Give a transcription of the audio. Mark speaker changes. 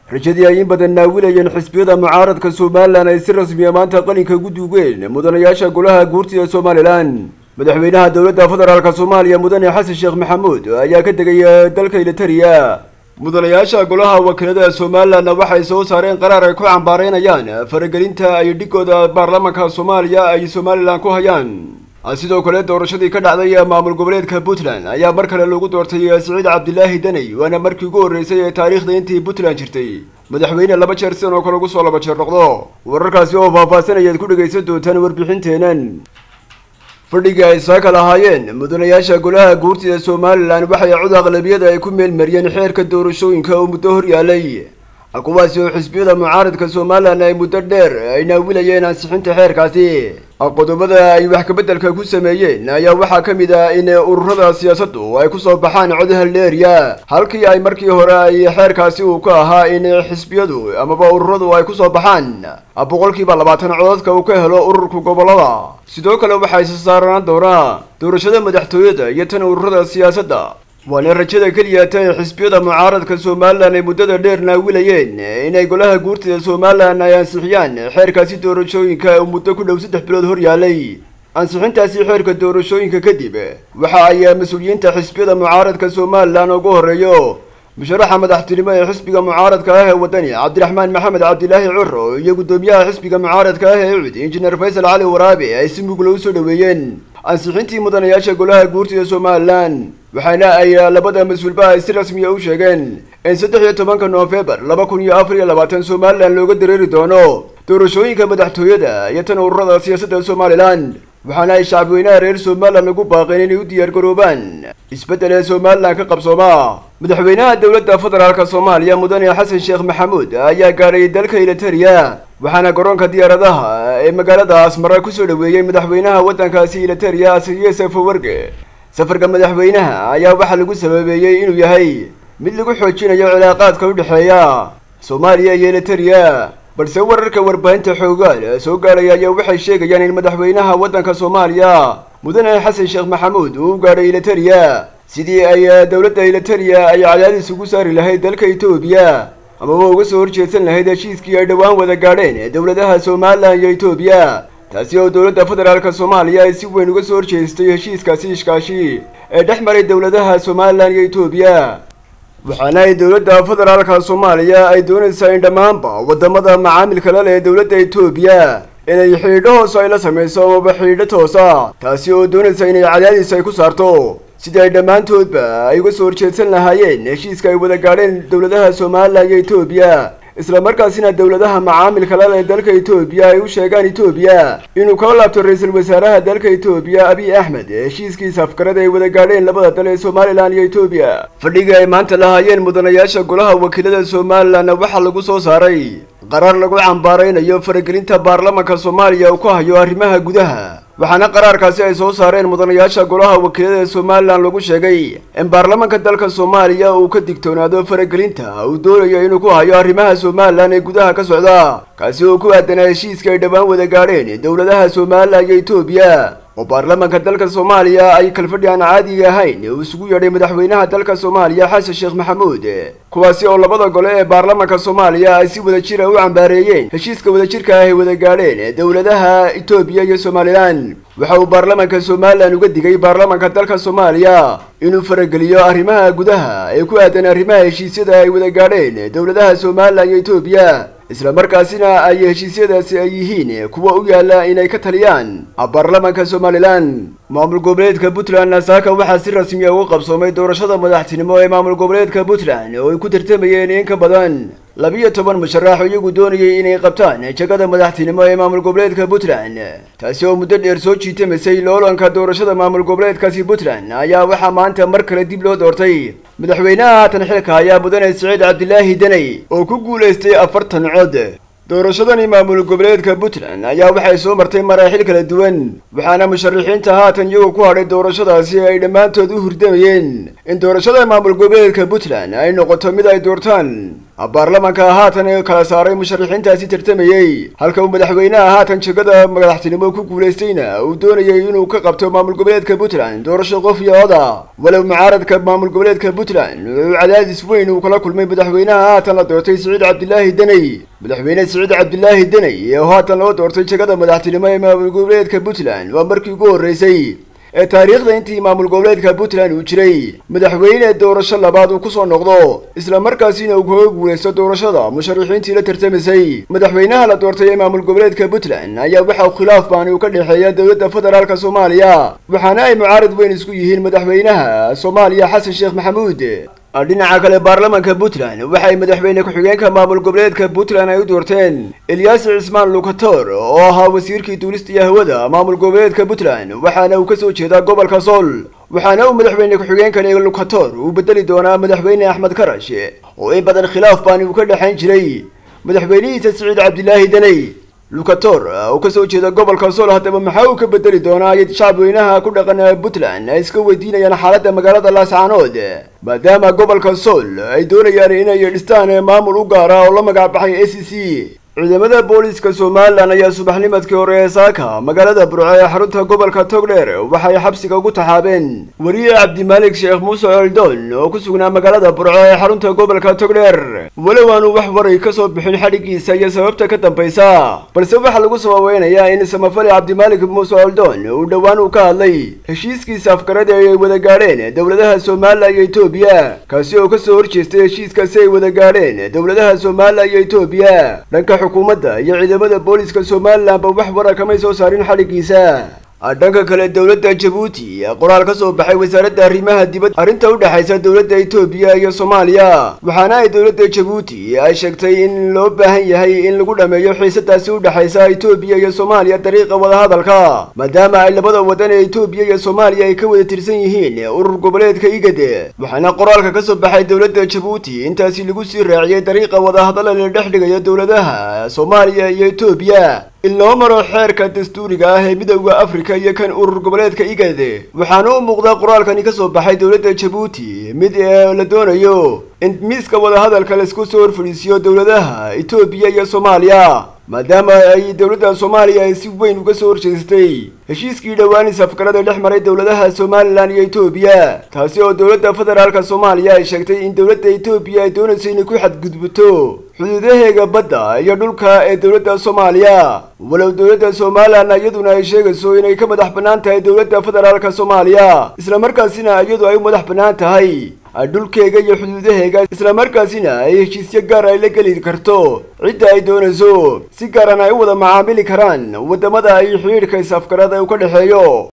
Speaker 1: rajadii ay in badan naawilayeen xisbiyada mucaaradka somalilan ay si rasmiya maanta qalinka ugu duugeen mudanayaasha golaha guurtida somalilan madaxweynaha dowladda federaalk soomaaliya mudane xasan sheekh maxamuud ayaa ka degay dalka ilitariya mudanayaasha golaha wakiilada somalilanna waxay soo saareen qaraar ay ku cambaareynayaan faragelinta ay dhigooda baarlamaanka soomaaliya ay somalilan ku hayaan sidoo kale doorashadii ka dhacday maamul goboleedka puntland ayaa mar kale lagu doortay siciid cabdilaahi daney waana markii ugu horreysay ee taariikhda intii puntland jirtay madaxweyne laba jeer sidan oo kale ugu soo laba jeer noqdo wararkaasi oo faahfaahsan ayaad ku dhegaysan doontaan warbixinteenan fadhigii ay saaka lahaayeen mudanayaasha golaha guurtida somalilan waxay cod aqlabiyada ay ku meelmariyeen xeerka doorashooyinka oo muddo hor yaalay kuwaasi oo xisbiyada mucaaradka somalilan ay muddo dheer ay naawilayeen ansixinta xeerkaasi qodobada ay wax kabeddelka ku sameeyeen ayaa waxaa ka mid ah in ururada siyaasaddu ay kusoo baxaan cod halleeriya halkii ay markii hore ay xeerkaasi uu ka ahaa in xisbiyadu amaba ururadu ay kusoo baxaan boqolkiiba labaatan codadka uu ka helo ururka gobollada sidoo kale waxaa isa saarnaan doonaa doorashada madaxtooyada iyo tan ururada siyaasadda waana rajada keliyata ee xisbiyada mucaaradka somalilan ay muddada dheer naawilayeen inay golaha guurtida somalilan ay ansixiyaan xeerkaasi doorashooyinka uu muddo ku dhow saddex bilood hor yaalay ansixintaasi xeerka doorashooyinka kadib waxa ay mas-uuliyiinta xisbiyada mucaaradka somalilan ugu horreeyo musharaxa madaxtinimo ee xisbiga mucaaradka ah ee wadani cabdiraxmaan maxamed cabdilaahi curo iyo guddoomiyaha xisbiga mucaaradka ah ee ucud injineer faysal cali waraabe ay si mugla u soo dhoweeyeen ansixintii mudanayaasha golaha guurtida somalilan waxaana ay labada mas-uulba ay si rasmiya u sheegeen in saddex iyo tobanka noofembar laba kun iyo afar iyo labaatan somalilan looga dareeri doono doorashooyinka madaxtooyada iyo tan ururada siyaasadda somalilan waxaana ay shacabweynaha reer somalilan ugu baaqeen inay u diyaar garoobaan isbeddel ee somalilan ka qabsooma madaxweynaha dowladda federaalk soomaaliya mudane xasan sheekh maxamuud ayaa gaadhay dalka ilitariya waxaana garoonka diyaaradaha ee magaalada asmara kusoo dhoweeyey madaxweynaha waddankaasi ilitariya asiye safawarge safarka madaxweynaha ayaa waxaa lagu sababeeyey inuu yahay mid lagu xoojinayo cilaaqaadka u dhexeeya soomaaliya iyo ilitariya balse wararka warbaahinta xoogaal soo gaadhaya ayaa waxay sheegayaan in madaxweynaha waddanka soomaaliya mudane xasan sheekh maxamuud uu u gaadhay ilitariya sidii ay dowladda ilitariya ay cadaadis ugu saari lahayd dalka etoobiya amaba uga soo horjeedsan lahayd heshiiskii ay dhowaan wada gaadheen dowladaha somalilan iyo etoobiya taasi oo dowladda federaalk soomaaliya ay si weyn uga soo horjeestay heshiiskaasi ishkaashi ee dhex maray dowladaha somalilan iyo etoobiya waxaana ay dowladda federaalka soomaaliya ay doonaysaa in dhammaanba waddamada macaamilka la leh dowladda etoobiya inay xidhiidho hoos ay la samayso amaba xidhiidho toosa taasi oo doonaysa inay cadaadis ay ku saarto sidii ay dhammaantoodba ay uga soo horjeedsan lahaayeen heshiiska ay wada gaadheen dowladaha somalilan iyo etoobiya isla markaasina dowladaha macaamilka la leh dalka etoobiya ay u sheegaan etoobiya inuu kala laabto ra-iisul wasaaraha dalka etoobiya abiy axmed heshiiskiisa afgarada ay wada gaadheen labada dal ee somalilan iyo etoobiya fadhigii ay maanta lahaayeen mudanayaasha golaha wakiilada somalilanna waxaa lagu soo saaray qaraar lagu cambaaraynayo faragelinta baarlamanka soomaaliya uu ku hayo arrimaha gudaha waxaana qaraarkaasi ay soo saareen mudanayaasha golaha wakiilada somalilan lagu sheegay in baarlamanka dalka soomaaliya uu ka digtoonaado faragelinta uu doonayo inuu ku hayo arrimaha somalilan ee gudaha ka socda kaasi oo ku aadanaa heshiiska ay dhowaan wada gaadheen dowladaha somalilan iyo etoobiya oo baarlamanka dalka soomaaliya ay kalfadhi aan caadiga ahayn uu isugu yeedhay madaxweynaha dalka soomaaliya xasan sheekh maxamuud kuwaasi oo labada gole ee baarlamanka soomaaliya ay si wada jira u cambaareeyeen heshiiska wadajirka ah ay wada gaadheen dowladaha etoobiya iyo somalilan waxa uu baarlamanka somalilan uga digay baarlamanka dalka soomaaliya inuu farageliyo arrimaha gudaha ee ku aadan arrimaha heshiisyada ay wada gaadheen dowladaha somalilan iyo etoobiya isla markaasina ay heshiisyadaasi ay yihiin kuwa u yaalla inay ka taliyaan baarlamanka somalilan maamul goboleedka puntland nasaaka waxaa si rasmiya uga qabsoomay doorashada madaxtinimo ee maamul goboleedka puntland oo ay ku tartamayeen in ka badan labiyo toban musharax oo iyagu doonayay inay qabtaan jagada madaxtinimo ee maamul goboleedka puntland taasi oo muddo dheer soo jiitamaysay loolanka doorashada maamul goboleedkaasi puntland ayaa waxaa maanta mar kale dib loo doortay madaxweynaha haatan xilka ayaa mudane siciid cabdilaahi daney oo ku guulaystay afartan cod doorashadani maamul goboleedka puntland ayaa waxay soo martay maraaxil kala duwan waxaana musharaxiinta haatan iyagoo ku hadhay doorashadaasi ay dhammaantood u hurdamayeen in doorashada maamul goboleedka puntland ay noqoto mid ay doortaan baarlamanka haatan kala saaray musharaxiintaasi tartamayey halka uu madaxweynaha haatan jegada madaxtinimo ku guulaystayna uu doonayay inuu ka qabto maamul goboleedka puntland doorasho qof iyo oda walow mucaaradka maamul goboleedka puntland uu cadaadis weyn uu kala kulmay madaxweynaha haatan la doortay siciid cabdilaahi deney madaxweyne siciid cabdilaahi deney oo haatan loo doortay jegada madaxtinimo ee maamul goboleedka puntland waa markii ugu horreysay ee taariikhda intii maamul goboleedka puntland uu jiray madaxweyne doorasho labaad uu kusoo noqdo isla markaasina uu kaga guulaysto doorashada musharaxiintii la tartamisay madaxweynaha la doortay ee maamul goboleedka puntland ayaa waxa khilaaf baani uu ka dhexeeya dowladda federaalka soomaaliya waxaana ay mucaarad weyn isku yihiin madaxweynaha soomaaliya xasan sheekh maxamuud dhinaca kale baarlamanka puntland waxay madaxweyne ku-xigeenka maamul goboleedka puntland ay u doorteen elyaasi cismaan lukator oo ahaa wasiirkii duulista iyo hawada maamul goboleedka puntland waxaana uu kasoo jeedaa gobolka sool waxaana uu madaxweyne ku-xigeenkani lukator uu bedeli doonaa madaxweyne axmed karash oo in badan khilaaf baani uu ka dhexayn jiray madaxweynihiisa siciid cabdilaahi deney lukator oo kasoo jeeda gobolka sool haddaba maxaa uu ka bedeli doonaa ay shacabweynaha ku dhaqan puntland ay iska weydiinayaan xaaladda magaalada laascaanood maadaama gobolka sool ay doonayaan inay dhistaan maamul u gaara oo la magacbaxay a c c ciidamada booliiska somalilan ayaa subaxnimadkii hore ee saaka magaalada burco ee xarunta gobolka togdheer waxay xabsiga ugu taxaabeen wariye cabdimaalik sheekh muuse oldoon oo ku sugnaa magaalada burco ee xarunta gobolka togdheer walow aanu wax waray ka soo bixin xadhigiisa iyo sababta ka dambaysa balse waxaa lagu sababeynayaa in samafale cabdimaalik muuse oldoon uu dhowaan uu ka hadlay heshiiskiisa afgarada ay wada gaadheen dowladaha somalilan iyo etoobiya kaasi oo kasoo horjeestay heshiiskaasi ay wada gaadheen dowladaha somalilan iyo etoobiya dhanka xukuumadda iyo ciidamada booliiska somalilanba wax wara kamay soo saarin xadhigiisa dhanka kale dowladda jabuuti qoraal ka soo baxay wasaaradda arrimaha dibadda arrinta u dhexaysa dowladda etoobiya iyo soomaaliya waxaana ay dowladda jabuuti ay sheegtay in loo baahan yahay in lagu dhameeyo xiisadaasi u dhexaysa etoobiya iyo soomaaliya dariiqa wadahadalka maadaama ay labada wadan ee etoobiya iyo soomaaliya ay ka wada tirsan yihiin urur goboleedka igad waxaana qoraalka ka soo baxay dowladda jabuuti intaasi lagu sii raaciyay dariiqa wadahadala la dhex dhigayo dowladaha soomaaliya iyo etoobiya in loo maro xeerka dastuuriga ah ee midowda afrika iyo kan urur goboleedka igad waxaana u muuqdaa qoraalkani ka soo baxay dowladda jabuuti mid ee la doonayo in miiska wadahadalka laisku soo horfadhiisiyo dowladaha etoobiya iyo soomaaliya maadaama ay dowladda soomaaliya ay si weyn uga soo horjeestay heshiiskii dhowaan isafgarada dhex maray dowladaha somalilan iyo etoobiya taasi oo dowladda federaalka soomaaliya ay sheegtay in dowladda etoobiya ay doonayso inay ku xadgudubto xuduudaheega badda iyo dhulka ee dowladda soomaaliya walow dowladda somalilan iyaduna ay sheegayso inay ka madax bannaan tahay dowladda federaalka soomaaliya islamarkaasina iyadu ay u madax bannaan tahay dhulkeega iyo xuduudaheega islamarkaasina ay heshiisyo gaar ay la geli karto cidda ay doonayso si gaaran ay u wada macaamili karaan waddamada ay xidhiidhka is-afgarada u ka dhexeeyo